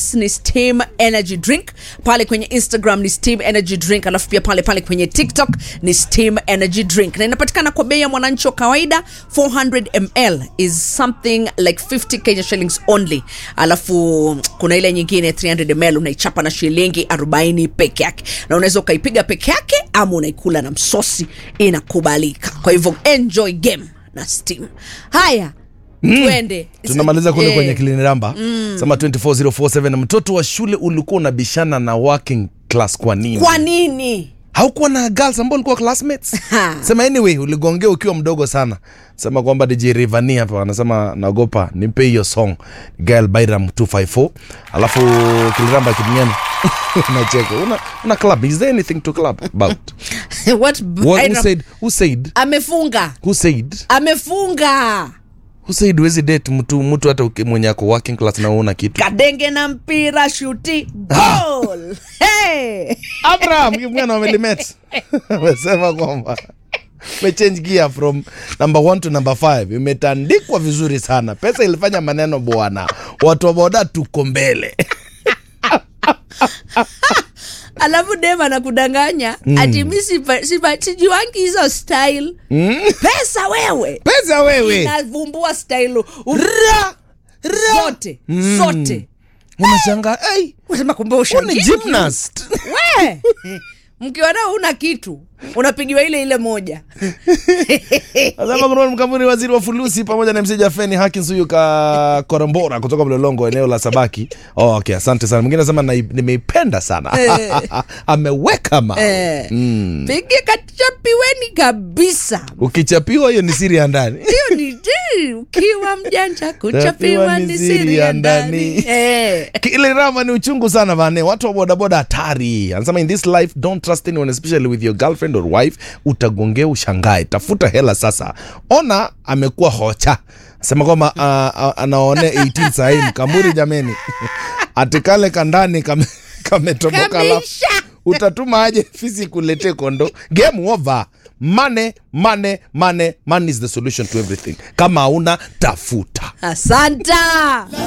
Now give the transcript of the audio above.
x ni steam energy drink pale kwenye instagram ni steam energy drink alafu pia pale pale kwenye tiktok ni steam energy drink na inapatikana kwa bei ya mwananchi wa kawaida 400 ml is something like 50 kenya shillings only alafu kuna ile nyingine 300 ml unaichapa na shilingi 40 peke yake na unaweza ukaipiga peke yake ama unaikula na msosi inakubalika kwa hivyo enjoy game na steam haya twende tunamaliza kule Eh, kwenye kiliniramba mm. sema 24047 mtoto wa shule ulikuwa unabishana na working class kwa nini kwa nini haukuwa na girls ambao ulikuwa classmates Ha. sema anyway uligongea ukiwa mdogo sana sema kwamba dj rivani hapa anasema naogopa nipe hiyo song girl byram 254 alafu kiliramba kiduniani unacheka una, una club is there anything to club about what, What, Byram- who said who said amefunga who said amefunga who said wezi date mtu mtu hata uki- mwenye ako working class na una kitu kadenge na mpira shuti gol hey! abraham mwana wa melimet amesema kwamba umechange gear from number one to number five imetandikwa vizuri sana pesa ilifanya maneno bwana watu wa boda tuko mbele alafu dem anakudanganya mm. ati mi sipa- sipa- sijuangi hizo style Mm. pesa wewe pesa wewe navumbua style u- ra ra zote zote unashanga hey, unasema kumbe ni ushangi gymnast we mkiona una kitu unapigiwa ile ile moja Azama Kuron Mkambuni, waziri wa fulusi, pamoja na msija Feni Hakins huyu ka Korambora kutoka Mlolongo, eneo la Sabaki. Oh, okay, asante sana. Mwingine anasema "Nai- nimeipenda sana ameweka ma eh. pige kachapiweni kabisa ukichapiwa hiyo ni siri ya ndani hiyo ni ti ukiwa mjanja kuchapiwa ni siri ya ndani Eh. kile rama ni uchungu sana bane watu wa bodaboda hatari anasema in this life don't trust anyone especially with your girlfriend or wife utagongea ushangae tafuta hela sasa ona amekuwa hocha sema kwamba uh, uh, anaone 18 sahii mkamuri jameni atikale kandani kame- kametoboka la Kameisha. utatuma aje fisi kuletee kondo game over mane mane mane money is the solution to everything kama hauna tafuta asanta